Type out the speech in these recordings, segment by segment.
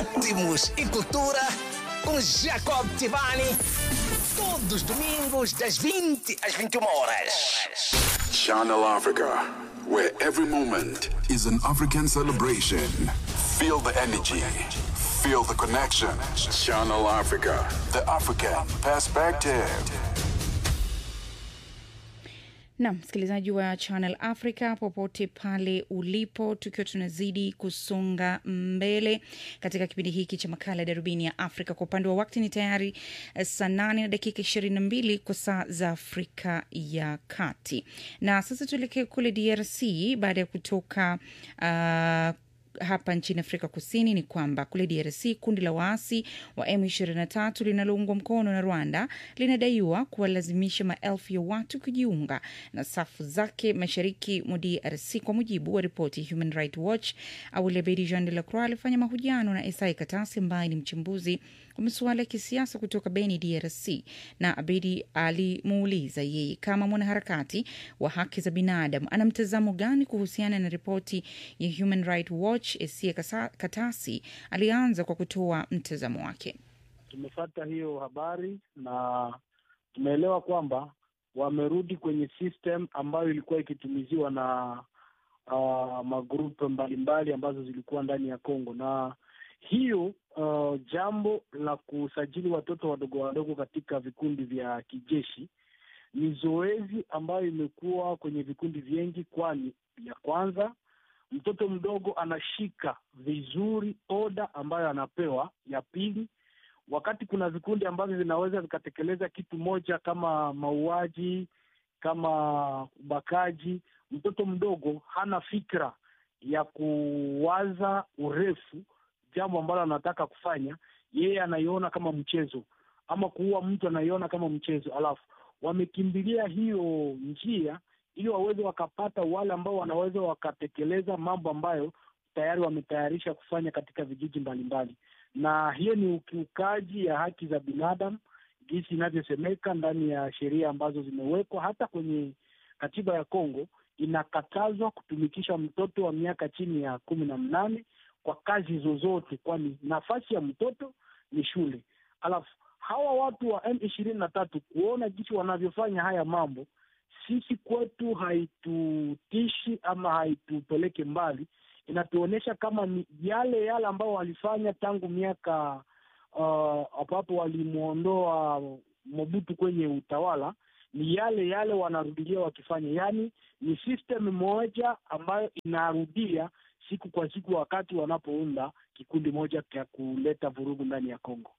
ritmos e cultura com Jacob Tivani. Todos os domingos, das 20 às 21 horas. Channel Africa, where every moment is an African celebration. Feel the energy, feel the connection. Channel Africa, the African perspective. na msikilizaji wa Channel Africa popote pale ulipo, tukiwa tunazidi kusonga mbele katika kipindi hiki cha makala ya darubini ya Afrika. Kwa upande wa wakati ni tayari eh, saa nane na dakika ishirini na mbili kwa saa za Afrika ya Kati, na sasa tuelekee kule DRC baada ya kutoka uh, hapa nchini Afrika Kusini ni kwamba kule DRC kundi la waasi wa M23 linaloungwa mkono na Rwanda linadaiwa kuwalazimisha maelfu ya watu kujiunga na safu zake mashariki mwa DRC. Kwa mujibu wa ripoti ya Human Rights Watch, Awali Abedi Jean de la Croix alifanya mahojiano na Esai Katasi ambaye ni mchambuzi wa masuala ya kisiasa kutoka Beni, DRC, na Abedi alimuuliza yeye kama mwanaharakati wa haki za binadamu ana mtazamo gani kuhusiana na ripoti ya Human Rights Watch. Esia Katasi alianza kwa kutoa mtazamo wake. Tumefata hiyo habari na tumeelewa kwamba wamerudi kwenye system ambayo ilikuwa ikitumiziwa na uh, magrupu mbalimbali ambazo zilikuwa ndani ya Kongo na hiyo uh, jambo la kusajili watoto wadogo wadogo katika vikundi vya kijeshi ni zoezi ambayo imekuwa kwenye vikundi vingi, kwani ya kwanza mtoto mdogo anashika vizuri oda ambayo anapewa. Ya pili, wakati kuna vikundi ambavyo vinaweza vikatekeleza kitu moja kama mauaji, kama ubakaji, mtoto mdogo hana fikra ya kuwaza urefu jambo ambalo anataka kufanya, yeye anaiona kama mchezo, ama kuua mtu anaiona kama mchezo, alafu wamekimbilia hiyo njia ili waweze wakapata wale ambao wanaweza wakatekeleza mambo ambayo tayari wametayarisha kufanya katika vijiji mbalimbali, na hiyo ni ukiukaji ya haki za binadamu jinsi inavyosemeka ndani ya sheria ambazo zimewekwa. Hata kwenye katiba ya Kongo inakatazwa kutumikisha mtoto wa miaka chini ya kumi na mnane kwa kazi zozote, kwani nafasi ya mtoto ni shule. Alafu hawa watu wa M ishirini na tatu kuona jinsi wanavyofanya haya mambo sisi kwetu haitutishi ama haitupeleke mbali, inatuonyesha kama ni yale yale ambao walifanya tangu miaka ambapo uh, walimwondoa Mobutu kwenye utawala, ni yale yale wanarudilia wakifanya, yaani ni system moja ambayo inarudia siku kwa siku, wakati wanapounda kikundi moja cha kuleta vurugu ndani ya Kongo.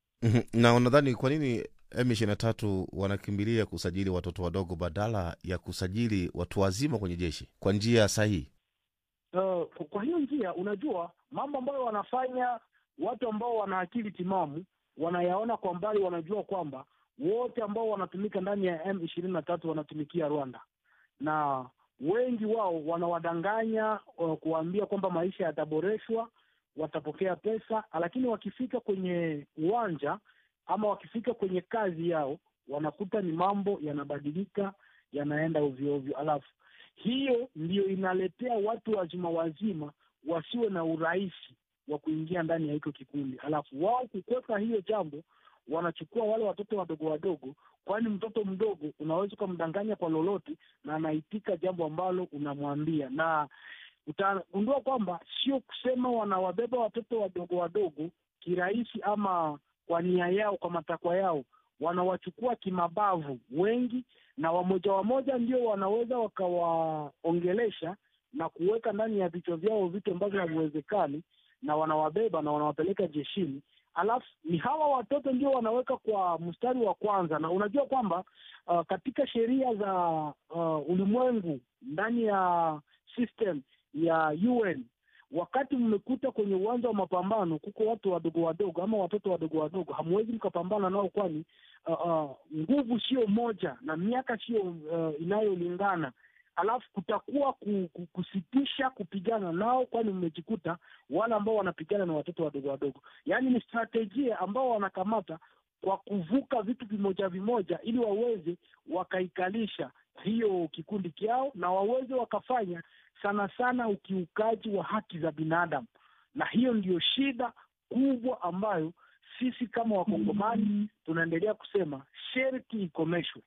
na unadhani kwa nini M ishirini na tatu wanakimbilia kusajili watoto wadogo badala ya kusajili watu wazima kwenye jeshi kwa njia sahihi? Uh, kwa hiyo njia, unajua mambo ambayo wanafanya watu ambao wana akili timamu wanayaona kwa mbali, wanajua kwamba wote ambao wanatumika ndani ya M ishirini na tatu wanatumikia Rwanda, na wengi wao wanawadanganya uh, kuwaambia kwamba maisha yataboreshwa, watapokea pesa, lakini wakifika kwenye uwanja ama wakifika kwenye kazi yao wanakuta ni mambo yanabadilika, yanaenda ovyo ovyo. Alafu hiyo ndiyo inaletea watu wazima wazima wasiwe na urahisi wa kuingia ndani ya hiko kikundi. Alafu wao kukwepa hiyo jambo, wanachukua wale watoto wadogo wadogo, kwani mtoto mdogo unaweza ukamdanganya kwa lolote na anaitika jambo ambalo unamwambia, na utagundua kwamba sio kusema wanawabeba watoto wadogo wadogo kirahisi ama kwa nia yao, kwa matakwa yao, wanawachukua kimabavu wengi, na wamoja wamoja ndio wanaweza wakawaongelesha na kuweka ndani ya vichwa vyao vitu ambavyo haviwezekani, na wanawabeba na wanawapeleka jeshini. Alafu ni hawa watoto ndio wanaweka kwa mstari wa kwanza, na unajua kwamba uh, katika sheria za uh, ulimwengu ndani ya system ya UN wakati mmekuta kwenye uwanja wa mapambano kuko watu wadogo wadogo ama watoto wadogo wadogo, hamwezi mkapambana nao, kwani uh, uh, nguvu sio moja na miaka sio uh, inayolingana. Alafu kutakuwa kusitisha kupigana nao, kwani mmejikuta wale ambao wanapigana na watoto wadogo wadogo. Yaani ni strategia ambao wanakamata kwa kuvuka vitu vimoja vimoja, ili waweze wakaikalisha hiyo kikundi kyao na waweze wakafanya sana sana ukiukaji wa haki za binadamu, na hiyo ndiyo shida kubwa ambayo sisi kama wakongomani tunaendelea kusema sherti ikomeshwe.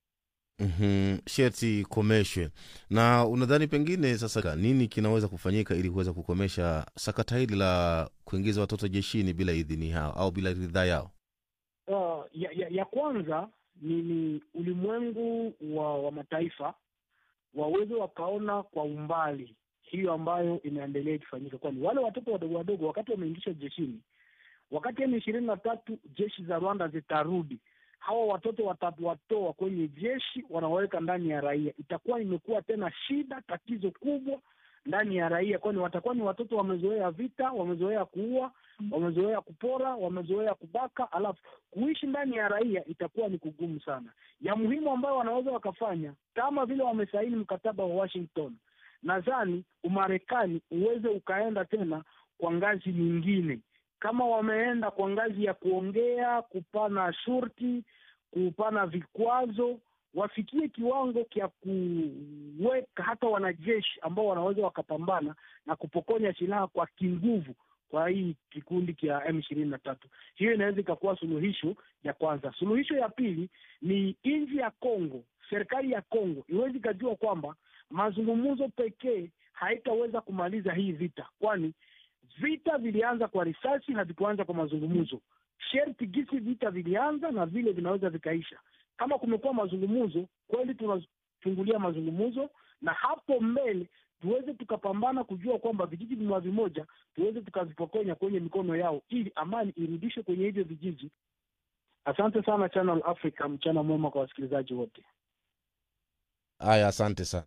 mm sherti ikomeshwe. Na unadhani pengine sasa nini kinaweza kufanyika ili kuweza kukomesha sakata hili la kuingiza watoto jeshini bila idhini yao au bila ridhaa yao? Uh, ya, ya, ya kwanza ni, ni ulimwengu wa, wa mataifa waweze wakaona kwa umbali hiyo ambayo inaendelea ikifanyika, kwani wale watoto wadogo wadogo wakati wameingishwa jeshini, wakati M ishirini na tatu jeshi za Rwanda zitarudi, hawa watoto watawatoa kwenye jeshi wanawaweka ndani ya raia, itakuwa imekuwa tena shida, tatizo kubwa ndani ya raia, kwani watakuwa ni watoto wamezoea vita, wamezoea kuua, wamezoea kupora, wamezoea kubaka, alafu kuishi ndani ya raia itakuwa ni kugumu sana. Ya muhimu ambayo wanaweza wakafanya kama vile wamesaini mkataba wa Washington, nadhani Umarekani uweze ukaenda tena kwa ngazi nyingine, kama wameenda kwa ngazi ya kuongea, kupana shurti, kupana vikwazo wafikie kiwango kya kuweka hata wanajeshi ambao wanaweza wakapambana na kupokonya silaha kwa kinguvu kwa hii kikundi cha M ishirini na tatu. Hiyo inaweza ikakuwa suluhisho ya kwanza. Suluhisho ya pili ni nchi ya Kongo, serikali ya Kongo iwezi ikajua kwamba mazungumzo pekee haitaweza kumaliza hii vita, kwani vita vilianza kwa risasi, havikuanza kwa mazungumzo. Sherti gisi vita vilianza na vile vinaweza vikaisha kama kumekuwa mazungumzo kweli, tunachungulia mazungumzo na hapo mbele tuweze tukapambana kujua kwamba vijiji vimoja vimoja tuweze tukavipokonya kwenye mikono yao, ili amani irudishwe kwenye hivyo vijiji. Asante sana Channel Africa, mchana mwema kwa wasikilizaji wote. Haya, asante sana.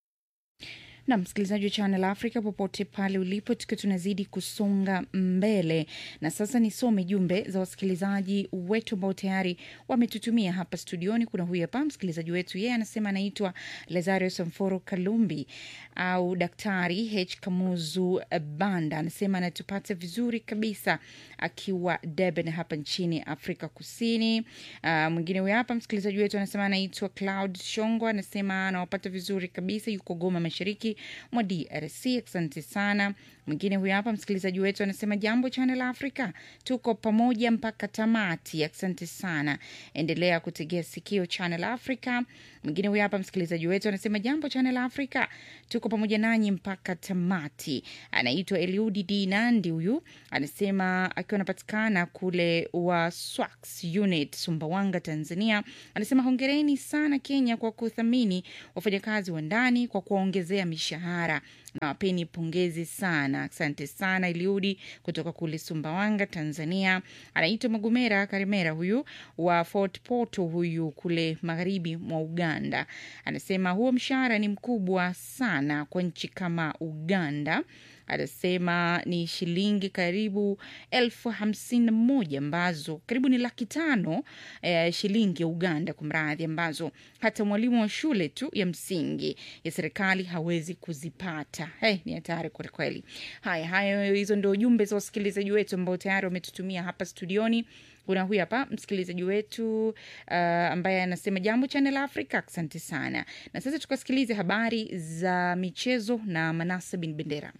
na msikilizaji wa Channel Africa popote pale ulipo, tukiwa tunazidi kusonga mbele, na sasa nisome jumbe za wasikilizaji wetu ambao tayari wametutumia hapa studioni. Kuna huyu hapa msikilizaji wetu, yeye anasema anaitwa Lazario Samforo Kalumbi au Daktari H Kamuzu Banda, anasema anatupata vizuri kabisa akiwa Durban hapa nchini Afrika Kusini. Uh, mwingine huyu hapa msikilizaji wetu anasema anaitwa Cloud Shongo, anasema anawapata vizuri kabisa, yuko Goma mashariki mwa DRC. Asante sana. Mwingine huyu hapa msikilizaji wetu anasema jambo Channel Africa, tuko pamoja mpaka tamati. Asante sana, endelea kutegea sikio Channel Africa. Mwingine huyu hapa msikilizaji wetu anasema jambo Channel Africa, tuko pamoja nanyi mpaka tamati. Anaitwa Eliudi D Nandi, huyu anasema akiwa anapatikana kule wa Swax Unit Sumbawanga, Tanzania. Anasema hongereni sana Kenya kwa kuthamini wafanyakazi wa ndani kwa kuwaongezea mishahara na wapeni pongezi sana. Asante sana Eliudi kutoka kule Sumbawanga, Tanzania. Anaitwa Magomera Karimera, huyu wa Fort Portal, huyu kule magharibi mwa Uganda. Anasema huo mshahara ni mkubwa sana kwa nchi kama Uganda. Anasema ni shilingi karibu elfu hamsini na moja ambazo karibu ni laki tano eh, shilingi ya Uganda kwa mradhi, ambazo hata mwalimu wa shule tu ya msingi ya serikali hawezi kuzipata. Hey, ni hatari kwelikweli. Haya, hayo hizo ndio jumbe za wasikilizaji wetu ambao tayari wametutumia hapa studioni. Kuna huyu hapa msikilizaji wetu uh, ambaye anasema jambo Channel Africa, asante sana. Na sasa tukasikilize habari za michezo na Manasa bin Bendera.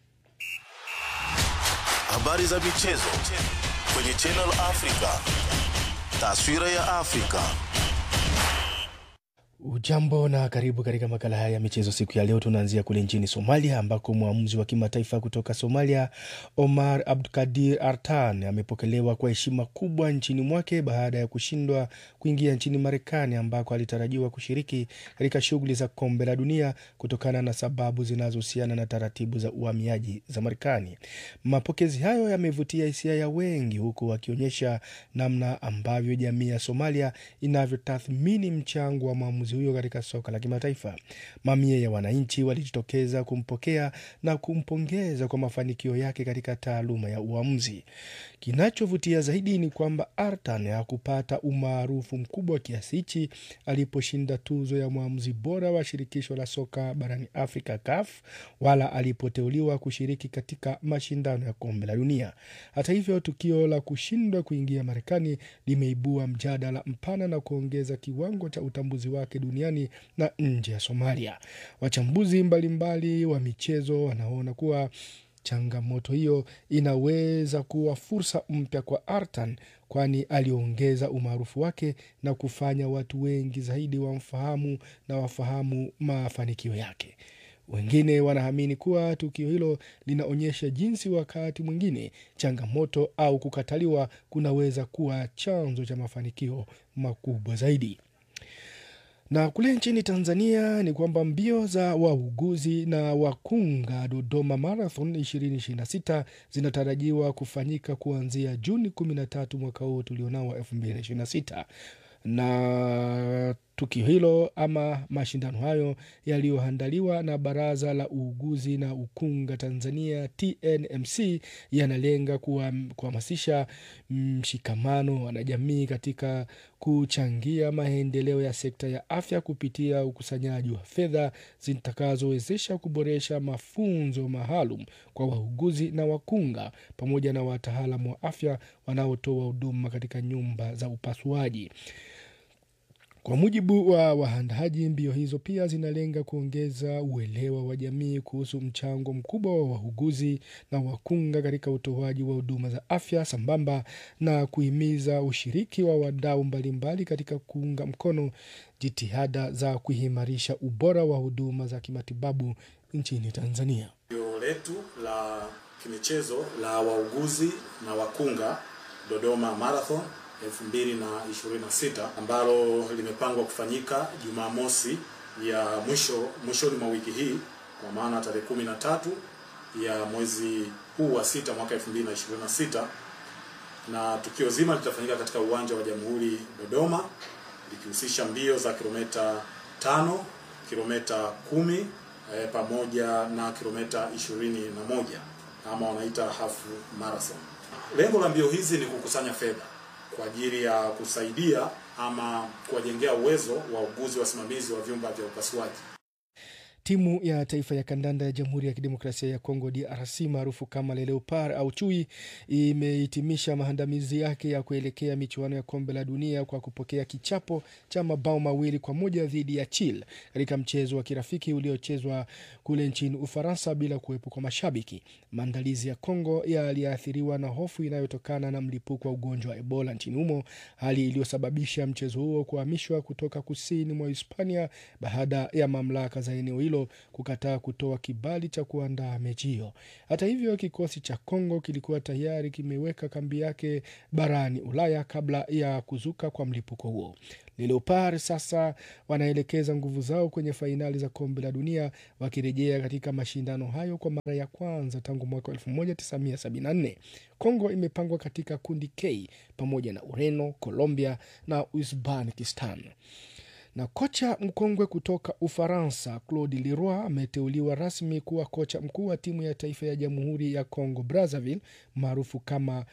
Habari za michezo kwenye Channel Africa. Taswira ya Afrika. Ujambo na karibu katika makala haya ya michezo siku ya leo. Tunaanzia kule nchini Somalia ambako mwamuzi wa kimataifa kutoka Somalia Omar Abdulkadir Artan amepokelewa kwa heshima kubwa nchini mwake baada ya kushindwa kuingia nchini Marekani ambako alitarajiwa kushiriki katika shughuli za kombe la dunia kutokana na sababu zinazohusiana na taratibu za uhamiaji za Marekani. Mapokezi hayo yamevutia hisia ya wengi, huku wakionyesha namna ambavyo jamii ya Somalia inavyotathmini mchango wa mwamuzi huyo katika soka la kimataifa. Mamia ya wananchi walijitokeza kumpokea na kumpongeza kwa mafanikio yake katika taaluma ya uamuzi. Kinachovutia zaidi ni kwamba Artan hakupata umaarufu mkubwa kiasi hichi aliposhinda tuzo ya mwamuzi bora wa shirikisho la soka barani Afrika, CAF, wala alipoteuliwa kushiriki katika mashindano ya kombe la dunia. Hata hivyo, tukio la kushindwa kuingia Marekani limeibua mjadala mpana na kuongeza kiwango cha utambuzi wake duniani na nje ya Somalia. Wachambuzi mbalimbali wa michezo wanaona kuwa Changamoto hiyo inaweza kuwa fursa mpya kwa Artan, kwani aliongeza umaarufu wake na kufanya watu wengi zaidi wamfahamu na wafahamu mafanikio yake. Wengine wanaamini kuwa tukio hilo linaonyesha jinsi wakati mwingine changamoto au kukataliwa kunaweza kuwa chanzo cha mafanikio makubwa zaidi. Na kule nchini Tanzania ni kwamba mbio za wauguzi na wakunga Dodoma Marathon 2026 zinatarajiwa kufanyika kuanzia Juni 13 mwaka huu tulionao wa 2026 na tukio hilo ama mashindano hayo yaliyoandaliwa na Baraza la Uuguzi na Ukunga Tanzania TNMC yanalenga kuhamasisha mshikamano wa wanajamii katika kuchangia maendeleo ya sekta ya afya kupitia ukusanyaji wa fedha zitakazowezesha kuboresha mafunzo maalum kwa wauguzi na wakunga pamoja na wataalamu wa afya wanaotoa huduma katika nyumba za upasuaji. Kwa mujibu wa waandaaji, mbio hizo pia zinalenga kuongeza uelewa wa jamii kuhusu mchango mkubwa wa wauguzi na wakunga katika utoaji wa huduma za afya sambamba na kuhimiza ushiriki wa wadau mbalimbali katika kuunga mkono jitihada za kuimarisha ubora wa huduma za kimatibabu nchini Tanzania. Tukio letu la kimichezo la wauguzi na wakunga Dodoma Marathon 2026 ambalo limepangwa kufanyika Jumamosi ya mwisho mwishoni mwa wiki hii kwa maana tarehe 13 ya mwezi huu wa sita mwaka 2026, na tukio zima litafanyika katika uwanja wa Jamhuri Dodoma, likihusisha mbio za kilomita 5, kilomita 10 eh, pamoja na kilomita 21 ama wanaita half marathon. Lengo la mbio hizi ni kukusanya fedha kwa ajili ya kusaidia ama kuwajengea uwezo wa uguzi wasimamizi wa vyumba vya upasuaji. Timu ya taifa ya kandanda ya Jamhuri ya Kidemokrasia ya Kongo DRC maarufu kama Le Leopard au Chui imehitimisha maandamizi yake ya kuelekea michuano ya kombe la dunia kwa kupokea kichapo cha mabao mawili kwa moja dhidi ya Chile katika mchezo wa kirafiki uliochezwa kule nchini Ufaransa bila kuwepo kwa mashabiki. Maandalizi ya Kongo yaliathiriwa na hofu inayotokana na mlipuko wa ugonjwa wa Ebola nchini humo, hali iliyosababisha mchezo huo kuhamishwa kutoka kusini mwa Hispania baada ya mamlaka za eneo hilo kukataa kutoa kibali cha kuandaa mechi hiyo. Hata hivyo, kikosi cha Kongo kilikuwa tayari kimeweka kambi yake barani Ulaya kabla ya kuzuka kwa mlipuko huo. Leopard sasa wanaelekeza nguvu zao kwenye fainali za kombe la dunia wakirejea katika mashindano hayo kwa mara ya kwanza tangu mwaka 1974. Kongo imepangwa katika kundi K pamoja na Ureno, Colombia na Uzbekistan na kocha mkongwe kutoka Ufaransa Claude Leroy ameteuliwa rasmi kuwa kocha mkuu wa timu ya taifa ya Jamhuri ya Congo Brazzaville maarufu kama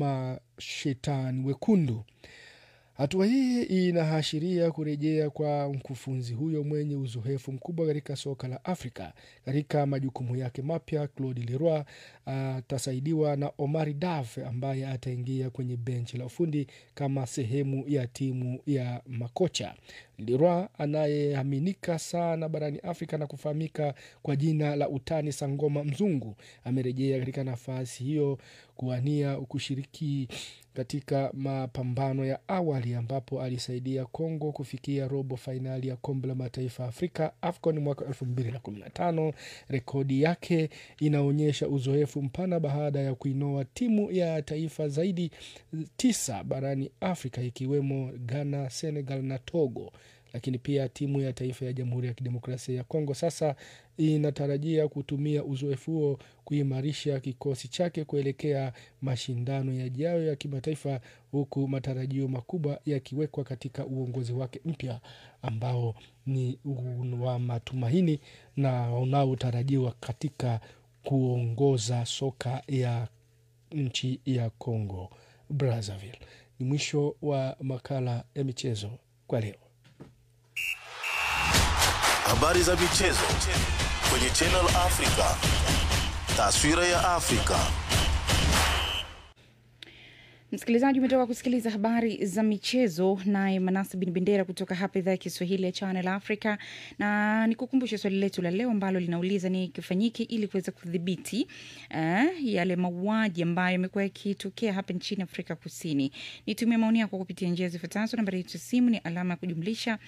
Mashetani Wekundu. Hatua hii inaashiria kurejea kwa mkufunzi huyo mwenye uzoefu mkubwa katika soka la Afrika. Katika majukumu yake mapya, Claude Leroy atasaidiwa na Omari Daf ambaye ataingia kwenye benchi la ufundi kama sehemu ya timu ya makocha. Leroy anayeaminika sana barani Afrika na kufahamika kwa jina la utani Sangoma Mzungu amerejea katika nafasi hiyo kuwania kushiriki katika mapambano ya awali ambapo alisaidia Kongo kufikia robo fainali ya kombe la mataifa ya Afrika AFCON mwaka 2015. Rekodi yake inaonyesha uzoefu mpana baada ya kuinoa timu ya taifa zaidi tisa barani Afrika ikiwemo Ghana, Senegal na Togo lakini pia timu ya taifa ya Jamhuri ya Kidemokrasia ya Kongo sasa inatarajia kutumia uzoefu huo kuimarisha kikosi chake kuelekea mashindano yajayo ya kimataifa, huku matarajio makubwa yakiwekwa katika uongozi wake mpya ambao ni wa matumaini na unaotarajiwa katika kuongoza soka ya nchi ya Congo Brazzaville. Ni mwisho wa makala ya michezo kwa leo. Habari za michezo kwenye Channel Africa. Taswira ya Afrika. Msikilizaji, umetoka kusikiliza habari za michezo naye Manasa Bin Bendera kutoka hapa idhaa ya Kiswahili ya Channel Africa, na nikukumbushe swali letu la leo ambalo linauliza ni kifanyike ili kuweza kudhibiti eh, yale mauaji ambayo yamekuwa yakitokea hapa nchini Afrika Kusini. Nitumie maoni yako kupitia njia zifuatazo. Nambari yetu ya simu ni alama ya kujumlisha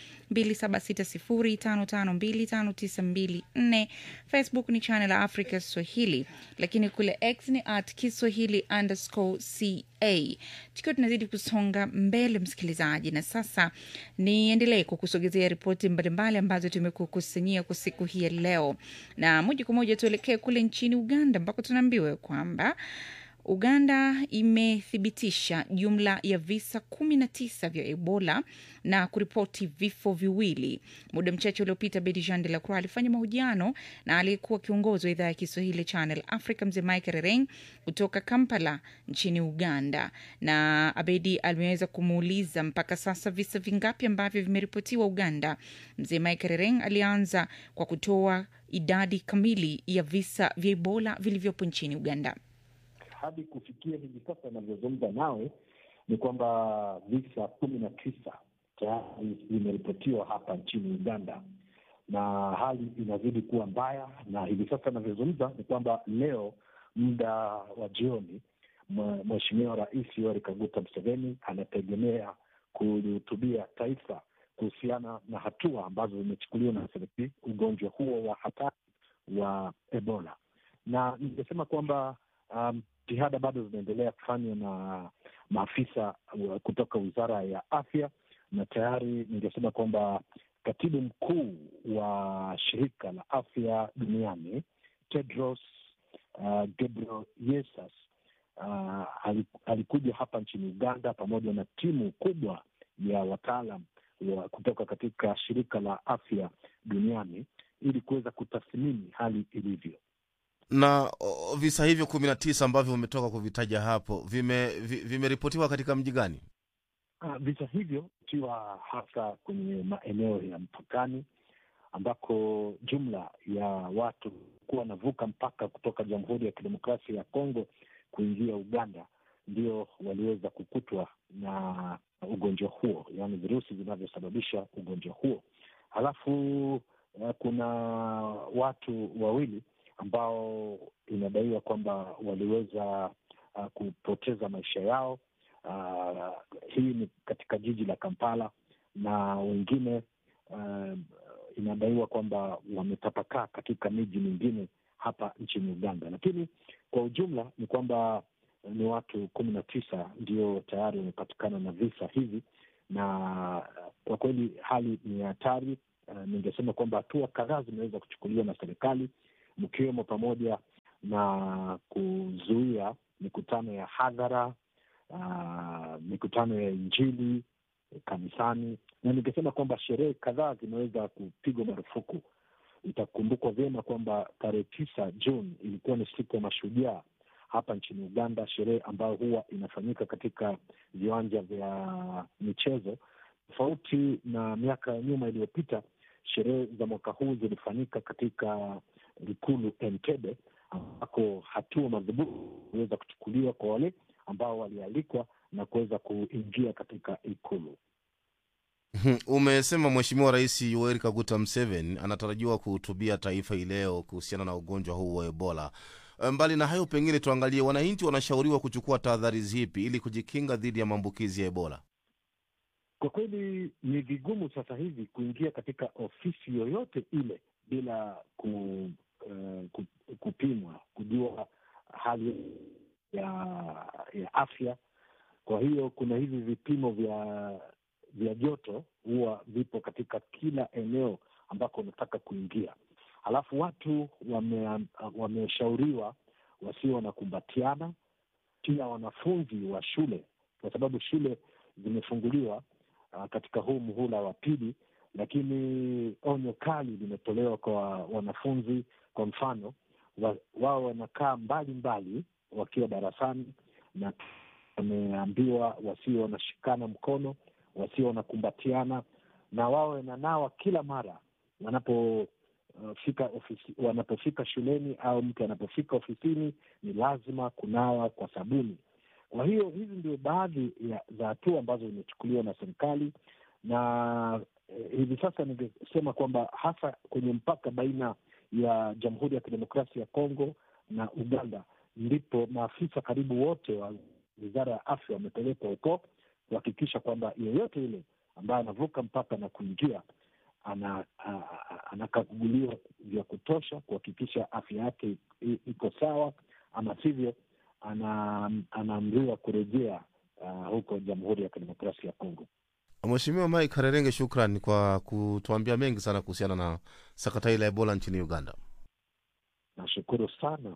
276055259254. Facebook ni Channel Africa Swahili, lakini kule X ni at Kiswahili underscore ca tukiwa tunazidi kusonga mbele msikilizaji, na sasa niendelee kukusogezea ripoti mbalimbali ambazo tumekukusanyia kwa siku hii ya leo, na moja kwa moja tuelekee kule nchini Uganda ambako tunaambiwa kwamba Uganda imethibitisha jumla ya visa kumi na tisa vya Ebola na kuripoti vifo viwili. Muda mchache uliopita, Bedi Jean de la Croix alifanya mahojiano na aliyekuwa kiongozi wa idhaa ya Kiswahili Channel Africa, mzee Mike Rereng kutoka Kampala nchini Uganda, na Abedi ameweza kumuuliza mpaka sasa visa vingapi ambavyo vimeripotiwa Uganda. Mzee Mike Rereng alianza kwa kutoa idadi kamili ya visa vya Ebola vilivyopo nchini Uganda. hadi kufikia hivi sasa inavyozungumza nawe ni kwamba visa kumi na tisa tayari vimeripotiwa hapa nchini Uganda, na hali inazidi kuwa mbaya, na hivi sasa inavyozungumza ni kwamba leo muda wa jioni mwe- Mheshimiwa Rais Yoweri Kaguta Museveni anategemea kulihutubia taifa kuhusiana na hatua ambazo zimechukuliwa na serikali ugonjwa huo wa hatari wa Ebola, na ningesema kwamba um, jitihada bado zinaendelea kufanywa na maafisa wa- kutoka wizara ya afya, na tayari ningesema kwamba katibu mkuu wa shirika la afya duniani Tedros uh, Ghebreyesus uh, ali- alikuja hapa nchini Uganda pamoja na timu kubwa ya wataalam wa kutoka katika shirika la afya duniani ili kuweza kutathmini hali ilivyo. na o, visa hivyo kumi na tisa ambavyo umetoka kuvitaja hapo vime- vi- vimeripotiwa katika mji gani? Uh, visa hivyo ikiwa hasa kwenye maeneo ya mpakani ambako jumla ya watu kuwa wanavuka mpaka kutoka Jamhuri ya Kidemokrasia ya Kongo kuingia Uganda ndio waliweza kukutwa na ugonjwa huo, yaani virusi vinavyosababisha ugonjwa huo. Halafu uh, kuna watu wawili ambao inadaiwa kwamba waliweza uh, kupoteza maisha yao. Uh, hii ni katika jiji la Kampala na wengine uh, inadaiwa kwamba wametapakaa katika miji mingine hapa nchini Uganda, lakini kwa ujumla ni kwamba ni watu kumi na tisa ndio tayari wamepatikana na visa hivi, na kwa kweli hali ni hatari. Uh, ningesema kwamba hatua kadhaa zimeweza kuchukuliwa na serikali mkiwemo pamoja na kuzuia mikutano ya hadhara uh, mikutano ya Injili kanisani, na ningesema kwamba sherehe kadhaa zimeweza kupigwa marufuku. Itakumbukwa vyema kwamba tarehe tisa Juni ilikuwa ni siku ya mashujaa hapa nchini Uganda, sherehe ambayo huwa inafanyika katika viwanja vya michezo. Tofauti na miaka ya nyuma iliyopita, sherehe za mwaka huu zilifanyika katika ikulu Entebbe, ambako hatua madhubuti iliweza kuchukuliwa kwa wale ambao walialikwa na kuweza kuingia katika ikulu. Umesema Mheshimiwa Rais Yoweri Kaguta Museveni anatarajiwa kuhutubia taifa hii leo kuhusiana na ugonjwa huu wa Ebola. Mbali na hayo, pengine tuangalie wananchi wanashauriwa kuchukua tahadhari zipi ili kujikinga dhidi ya maambukizi ya Ebola. Kwa kweli ni vigumu sasa hivi kuingia katika ofisi yoyote ile bila ku, uh, ku, kupimwa kujua hali ya ya afya. Kwa hiyo kuna hivi vipimo vya vya joto huwa vipo katika kila eneo ambako unataka kuingia. Halafu watu wame- wameshauriwa wasio wanakumbatiana, pia wanafunzi wa shule, kwa sababu shule zimefunguliwa uh, katika huu muhula wa pili, lakini onyo kali limetolewa kwa wanafunzi. Kwa mfano, wa, wao wanakaa mbali mbali wakiwa darasani, na wameambiwa wasio wanashikana mkono, wasio wanakumbatiana, na wawe wananawa kila mara wanapo uh, fika ofisi, wanapofika shuleni au mtu anapofika ofisini, ni lazima kunawa kwa sabuni Kwa hiyo hizi ndio baadhi ya za hatua ambazo zimechukuliwa na serikali na eh, hivi sasa ningesema kwamba hasa kwenye mpaka baina ya Jamhuri ya Kidemokrasia ya Kongo na Uganda ndipo maafisa karibu wote wa wizara ya afya wamepelekwa huko kuhakikisha kwamba yeyote yule ambaye anavuka mpaka na kuingia ana- a- a- anakaguliwa vya kutosha kuhakikisha afya yake i- iko sawa, ama sivyo ana- anaamriwa kurejea uh, huko Jamhuri ya Kidemokrasia ya Kongo. Mheshimiwa Mike Harerenge, shukran kwa kutuambia mengi sana kuhusiana na sakata hii la Ebola nchini Uganda. Nashukuru sana.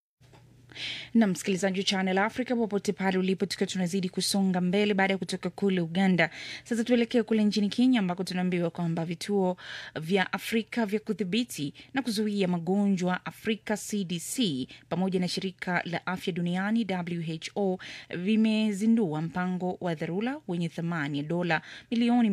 na msikilizaji wa Channel Africa popote pale ulipo, tukiwa tunazidi kusonga mbele baada ya kutoka kule Uganda. Sasa tuelekee kule nchini Kenya ambako tunaambiwa kwamba vituo vya Afrika vya kudhibiti na kuzuia magonjwa Afrika CDC pamoja na shirika la afya duniani WHO vimezindua mpango wa dharura wenye thamani ya dola milioni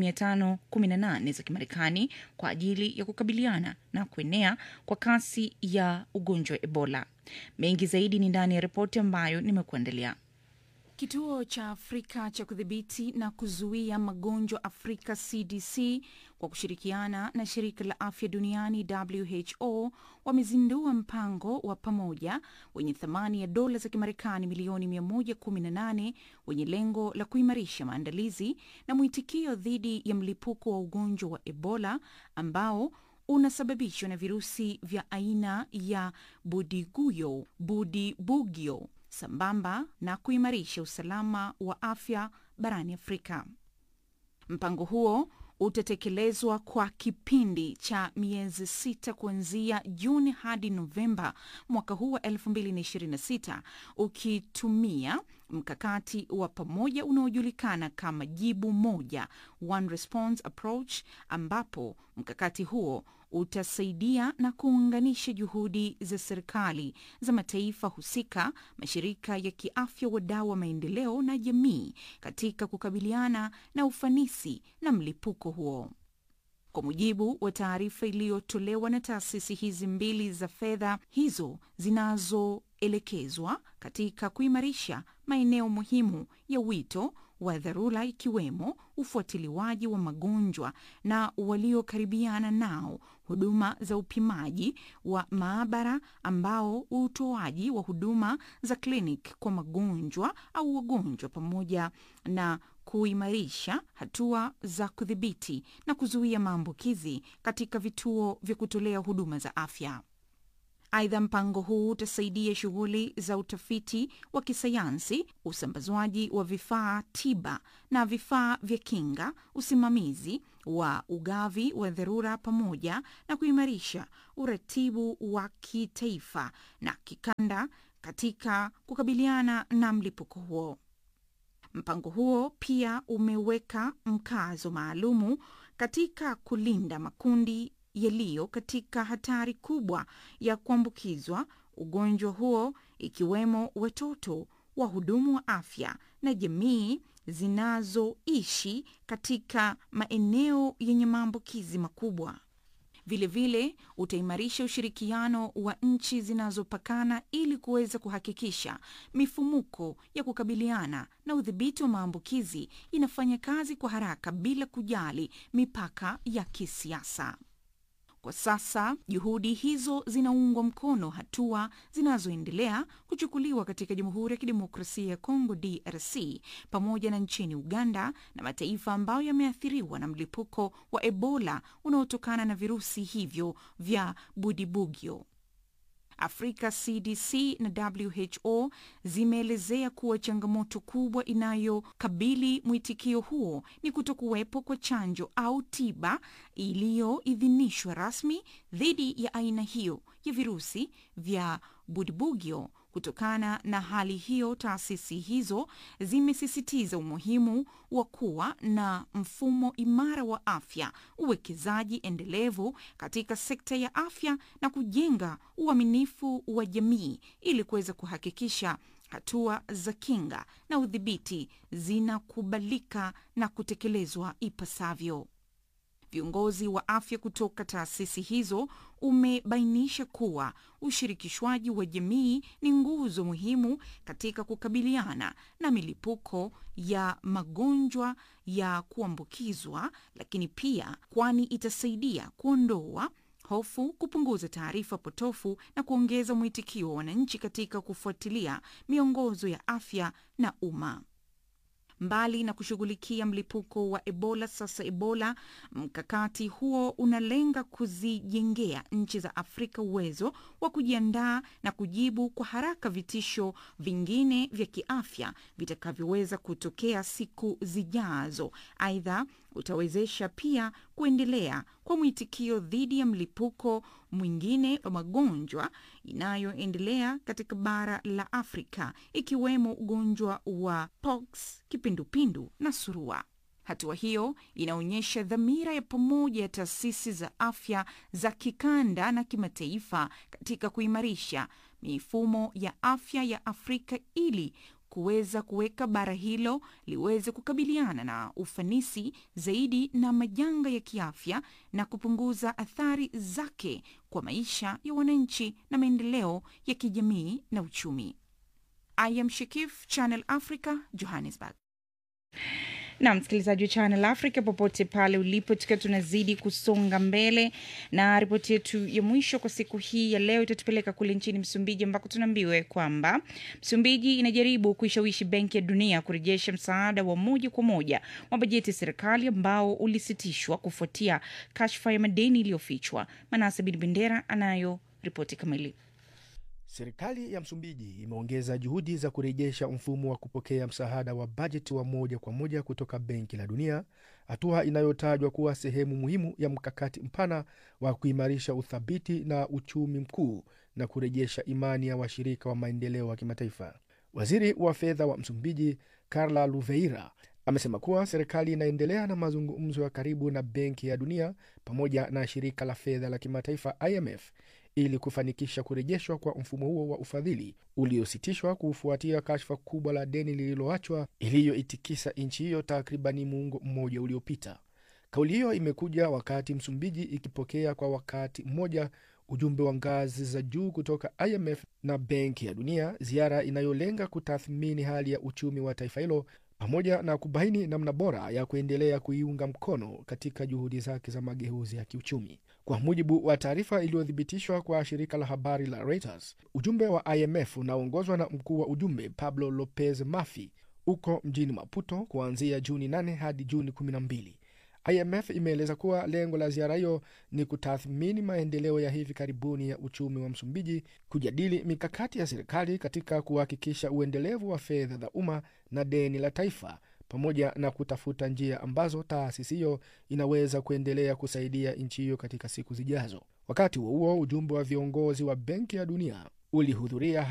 518 za Kimarekani kwa ajili ya kukabiliana na kuenea kwa kasi ya ugonjwa wa Ebola. Mengi zaidi ni ndani ya ripoti ambayo nimekuandalia. Kituo cha Afrika cha kudhibiti na kuzuia magonjwa Afrika CDC kwa kushirikiana na shirika la afya duniani WHO wamezindua mpango wa pamoja wenye thamani ya dola za Kimarekani milioni 118 wenye lengo la kuimarisha maandalizi na mwitikio dhidi ya mlipuko wa ugonjwa wa Ebola ambao unasababishwa na virusi vya aina ya Budiguyo Budibugyo sambamba na kuimarisha usalama wa afya barani Afrika. Mpango huo utatekelezwa kwa kipindi cha miezi sita kuanzia Juni hadi Novemba mwaka huu wa 2026 ukitumia mkakati wa pamoja unaojulikana kama jibu moja, one response approach, ambapo mkakati huo utasaidia na kuunganisha juhudi za serikali za mataifa husika, mashirika ya kiafya, wadau wa maendeleo na jamii katika kukabiliana na ufanisi na mlipuko huo. Kwa mujibu wa taarifa iliyotolewa na taasisi hizi mbili za fedha hizo zinazoelekezwa katika kuimarisha maeneo muhimu ya wito wa dharura ikiwemo ufuatiliwaji wa magonjwa na waliokaribiana nao, huduma za upimaji wa maabara, ambao utoaji wa huduma za kliniki kwa magonjwa au wagonjwa, pamoja na kuimarisha hatua za kudhibiti na kuzuia maambukizi katika vituo vya kutolea huduma za afya. Aidha, mpango huu utasaidia shughuli za utafiti wa kisayansi, usambazwaji wa vifaa tiba na vifaa vya kinga, usimamizi wa ugavi wa dharura, pamoja na kuimarisha uratibu wa kitaifa na kikanda katika kukabiliana na mlipuko huo. Mpango huo pia umeweka mkazo maalumu katika kulinda makundi yaliyo katika hatari kubwa ya kuambukizwa ugonjwa huo ikiwemo watoto, wahudumu wa afya na jamii zinazoishi katika maeneo yenye maambukizi makubwa. Vilevile utaimarisha ushirikiano wa nchi zinazopakana ili kuweza kuhakikisha mifumuko ya kukabiliana na udhibiti wa maambukizi inafanya kazi kwa haraka bila kujali mipaka ya kisiasa. Kwa sasa juhudi hizo zinaungwa mkono hatua zinazoendelea kuchukuliwa katika Jamhuri ya Kidemokrasia ya Kongo DRC pamoja na nchini Uganda na mataifa ambayo yameathiriwa na mlipuko wa Ebola unaotokana na virusi hivyo vya Budibugyo. Afrika CDC na WHO zimeelezea kuwa changamoto kubwa inayokabili mwitikio huo ni kutokuwepo kwa chanjo au tiba iliyoidhinishwa rasmi dhidi ya aina hiyo ya virusi vya Budibugyo. Kutokana na hali hiyo, taasisi hizo zimesisitiza umuhimu wa kuwa na mfumo imara wa afya, uwekezaji endelevu katika sekta ya afya na kujenga uaminifu wa jamii ili kuweza kuhakikisha hatua za kinga na udhibiti zinakubalika na kutekelezwa ipasavyo. viongozi wa afya kutoka taasisi hizo umebainisha kuwa ushirikishwaji wa jamii ni nguzo muhimu katika kukabiliana na milipuko ya magonjwa ya kuambukizwa, lakini pia kwani itasaidia kuondoa hofu, kupunguza taarifa potofu na kuongeza mwitikio wa wananchi katika kufuatilia miongozo ya afya na umma. Mbali na kushughulikia mlipuko wa Ebola, sasa Ebola, mkakati huo unalenga kuzijengea nchi za Afrika uwezo wa kujiandaa na kujibu kwa haraka vitisho vingine vya kiafya vitakavyoweza kutokea siku zijazo. Aidha, utawezesha pia kuendelea kwa mwitikio dhidi ya mlipuko mwingine wa magonjwa inayoendelea katika bara la Afrika ikiwemo ugonjwa wa pox, kipindupindu na surua. Hatua hiyo inaonyesha dhamira ya pamoja ya taasisi za afya za kikanda na kimataifa katika kuimarisha mifumo ya afya ya Afrika ili kuweza kuweka bara hilo liweze kukabiliana na ufanisi zaidi na majanga ya kiafya na kupunguza athari zake kwa maisha ya wananchi na maendeleo ya kijamii na uchumi. I am Shikif, Channel Africa, Johannesburg. na msikilizaji wa Channel Africa popote pale ulipo, tukiwa tunazidi kusonga mbele na ripoti yetu ya mwisho kwa siku hii ya leo itatupeleka kule nchini Msumbiji, ambako tunaambiwa kwamba Msumbiji inajaribu kuishawishi Benki ya Dunia kurejesha msaada wa moja kwa moja wa bajeti ya serikali ambao ulisitishwa kufuatia kashfa ya madeni iliyofichwa. Manase Bin Bendera anayo ripoti kamili. Serikali ya Msumbiji imeongeza juhudi za kurejesha mfumo wa kupokea msaada wa bajeti wa moja kwa moja kutoka Benki la Dunia, hatua inayotajwa kuwa sehemu muhimu ya mkakati mpana wa kuimarisha uthabiti na uchumi mkuu na kurejesha imani ya washirika wa maendeleo wa kimataifa. Waziri wa fedha wa Msumbiji Carla Luveira amesema kuwa serikali inaendelea na mazungumzo ya karibu na Benki ya Dunia pamoja na shirika la fedha la kimataifa IMF ili kufanikisha kurejeshwa kwa mfumo huo wa ufadhili uliositishwa kufuatia kashfa kubwa la deni lililoachwa iliyoitikisa nchi hiyo takribani muongo mmoja uliopita. Kauli hiyo imekuja wakati Msumbiji ikipokea kwa wakati mmoja ujumbe wa ngazi za juu kutoka IMF na Benki ya Dunia, ziara inayolenga kutathmini hali ya uchumi wa taifa hilo pamoja na kubaini namna bora ya kuendelea kuiunga mkono katika juhudi zake za mageuzi ya kiuchumi. Kwa mujibu wa taarifa iliyothibitishwa kwa shirika la habari la Reuters, ujumbe wa IMF unaoongozwa na mkuu wa ujumbe Pablo Lopez Mafi uko mjini Maputo kuanzia Juni 8 hadi Juni 12. IMF imeeleza kuwa lengo la ziara hiyo ni kutathmini maendeleo ya hivi karibuni ya uchumi wa Msumbiji, kujadili mikakati ya serikali katika kuhakikisha uendelevu wa fedha za umma na deni la taifa, pamoja na kutafuta njia ambazo taasisi hiyo inaweza kuendelea kusaidia nchi hiyo katika siku zijazo. Wakati huo huo, ujumbe wa viongozi wa Benki ya Dunia ulihudhuria